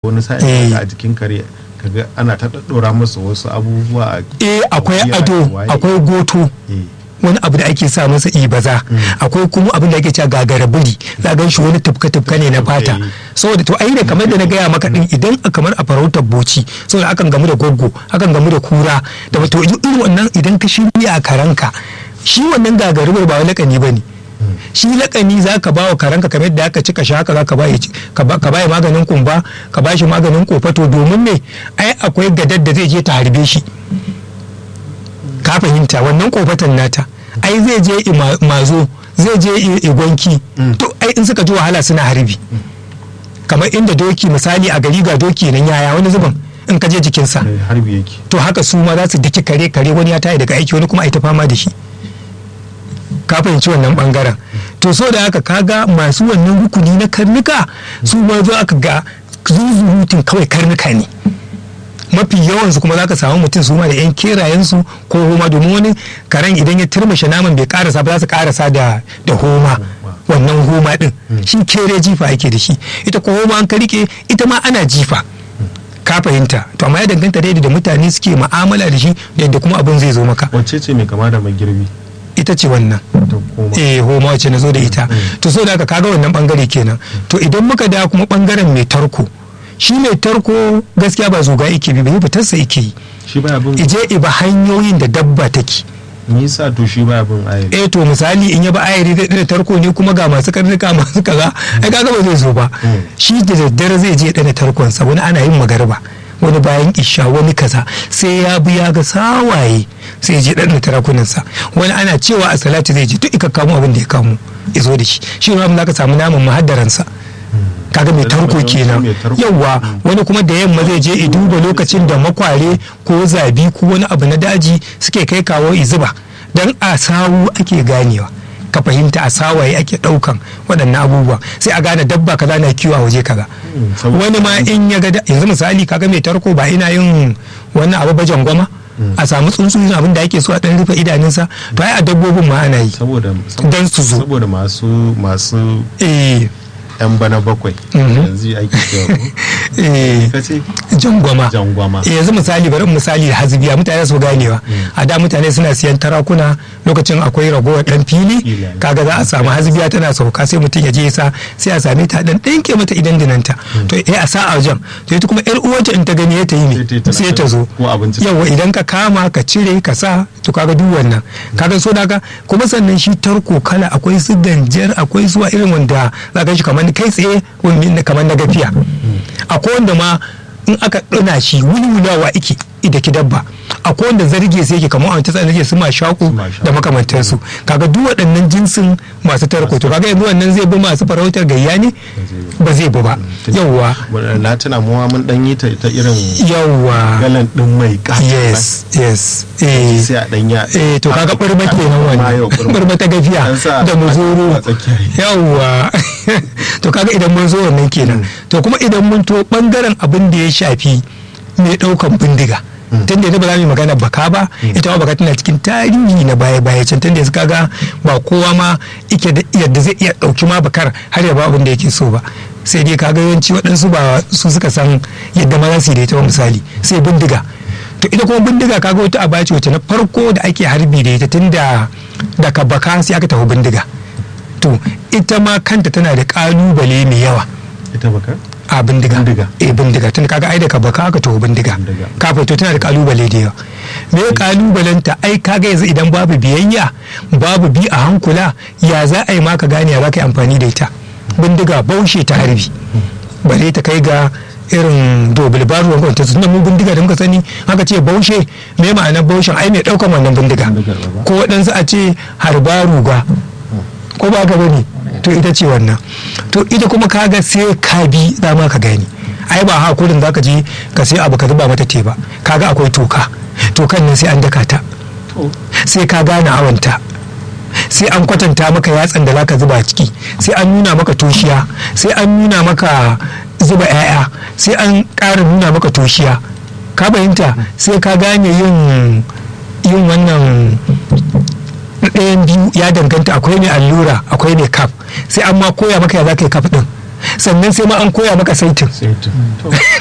wani sa'in a jikin kare kaga ana ta daddora masa wasu abubuwa a eh akwai ado akwai goto wani abu da ake sa masa ibaza akwai kuma abin da ake cewa gagara biri za gan shi wani tufka tufka ne na fata saboda to ai da kamar da na gaya maka din idan kamar a farautar boci saboda akan gamu da goggo akan gamu da kura da to irin wannan idan ka shirya a karanka shi wannan gagara ba wani lakani bane shi lakani za ka ba wa karanka kamar yadda aka cika shaka za ka ba maganin kumba ka ba shi maganin kofato domin me ai akwai gadar da zai je ta harbe shi ka fahimta wannan kofatan nata ai zai je mazo zai je igwanki to ai in suka ji wahala suna harbi kamar inda doki misali a gari ga doki nan yaya wani zuban in ka je jikinsa harbi yake to haka su ma za su daki kare kare wani ya tayi daga aiki wani kuma ai ta fama da shi ka fahimci wannan bangaren to so da haka kaga masu wannan rukuni na karnuka su ma zo aka ga zuzurutun kawai karnuka ne mafi yawansu kuma zaka samu mutum su ma da yan kerayensu ko homa domin wani karen idan ya turmushe naman bai karasa ba za su karasa da da homa wannan homa din shi kere jifa ake da shi ita ko homa an ka rike ita ma ana jifa ka fahimta to amma ya danganta da da mutane suke mu'amala da shi da yadda kuma abin zai zo maka wacce ce mai kama da mai girbi ita ce wannan eh homa wacce na zo da ita to so da aka kaga wannan bangare kenan to idan muka da kuma bangaren mai tarko shi mai tarko gaskiya ba zuga yake bi bai fitarsa yake yi shi baya bin ije iba hanyoyin da dabba take me yasa to shi baya bin ayari eh to misali in ya ba ayari zai dana tarko ne kuma ga masu karnuka masu kaza ai kaga ba zai zo ba shi da daddare zai je dana tarkon sa wani ana yin magarba wani bayan isha wani kaza sai ya bi ya ga sawaye sai ya je dana tarakunan sa wani ana cewa a salati zai je duk ika kamo abin da ya kamo ya zo da shi shi ne za ka samu naman mahaddaran sa kaga mai tarko kenan yawwa wani kuma da yamma zai je duba lokacin da makware ko zabi ko wani abu na daji suke kai kawo izuba don a sawu ake ganewa ka fahimta a sawaye ake daukan waɗannan abubuwa sai a gane dabba kaza na kiwo a waje kaza wani ma in ya ga yanzu misali kaga mai tarko ba ina yin wannan abu bajan gwama a samu tsuntsu yin abin da ake so a dan rufe idanunsa to ai a dabbobin ma ana yi saboda dan su zo saboda masu masu eh yan bana bakwai yanzu ake cewa kace jangwama jangwama yanzu misali bari misali da hazibiya mutane su ganewa a da mutane suna siyan tarakuna lokacin akwai ragowar dan fili kaga za a samu hazibiya tana sauka sai mutum ya je sa sai a same ta dan ɗinke mata idan dinanta to eh a sa a wajen to ita kuma yar uwarta in ta gani ya ta yi ne sai ta zo yawa idan ka kama ka cire ka sa to kaga duk wannan kaga so daga kuma sannan shi tarko kala akwai su ganjar akwai zuwa irin wanda za ka shi kamar kai tsaye kamar na gafiya akwai wanda ma in aka ɗana shi wulwulawa ike ida ki dabba akwai wanda zarge sai yake kamar an ta tsanake su ma shaku da makamantansu kaga duk waɗannan jinsin masu tarko to kaga yanzu wannan zai bi masu farautar gayya ne ba zai bi ba yawwa na tuna muwa mun dan yi ta irin yawwa galan din mai ƙasa yes yes eh sai a danya eh to kaga burma kenan wannan burma ta gafiya da muzuru yawwa to kaga idan mun zo wannan kenan to kuma idan mun to bangaren abin da ya shafi mai daukan bindiga tunda yanzu ba za mu yi magana baka ba ita ma baka tana cikin tarihi na baya baya can tunda yanzu kaga ba kowa ma ike da yadda zai iya dauki ma bakar har ya ba abin da yake so ba sai dai kaga yawanci waɗansu ba su suka san yadda ma za su yi da ita ba misali sai bindiga to ita kuma bindiga kaga wata aba ce wacce na farko da ake harbi da ita tunda daga baka sai aka tafi bindiga to ita ma kanta tana da kalubale mai yawa ita baka a bindiga eh bindiga tun kaga ai daga baka aka taho bindiga kafin to tana da kalubale da yawa me kalubalen ta ai kaga yanzu idan babu biyayya babu bi a hankula ya za a yi maka gane ya za ka yi amfani da ita bindiga baushe ta harbi bare ta kai ga irin dobel baru wanda ta suna mu bindiga da muka sani haka ce baushe me ma'anar baushen ai mai daukan wannan bindiga ko waɗansu a ce harba ruga ko ba ka bane to ita ce wannan to ita kuma kaga sai ka bi za ma ka gani ai ba hakurin za ka je ka sai abu ka zuba mata te ba kaga akwai toka tokan nan sai an daka ta sai ka gane awanta sai an kwatanta maka yatsan da zaka zuba ciki sai an nuna maka toshiya sai an nuna maka zuba 'ya'ya sai an ƙara nuna maka toshiya ka fahimta sai ka gane yin yin wannan ɗayan biyu ya danganta akwai mai allura akwai mai kaf sai an ma koya maka ya za ka yi kaf ɗin sannan sai ma an koya maka saitin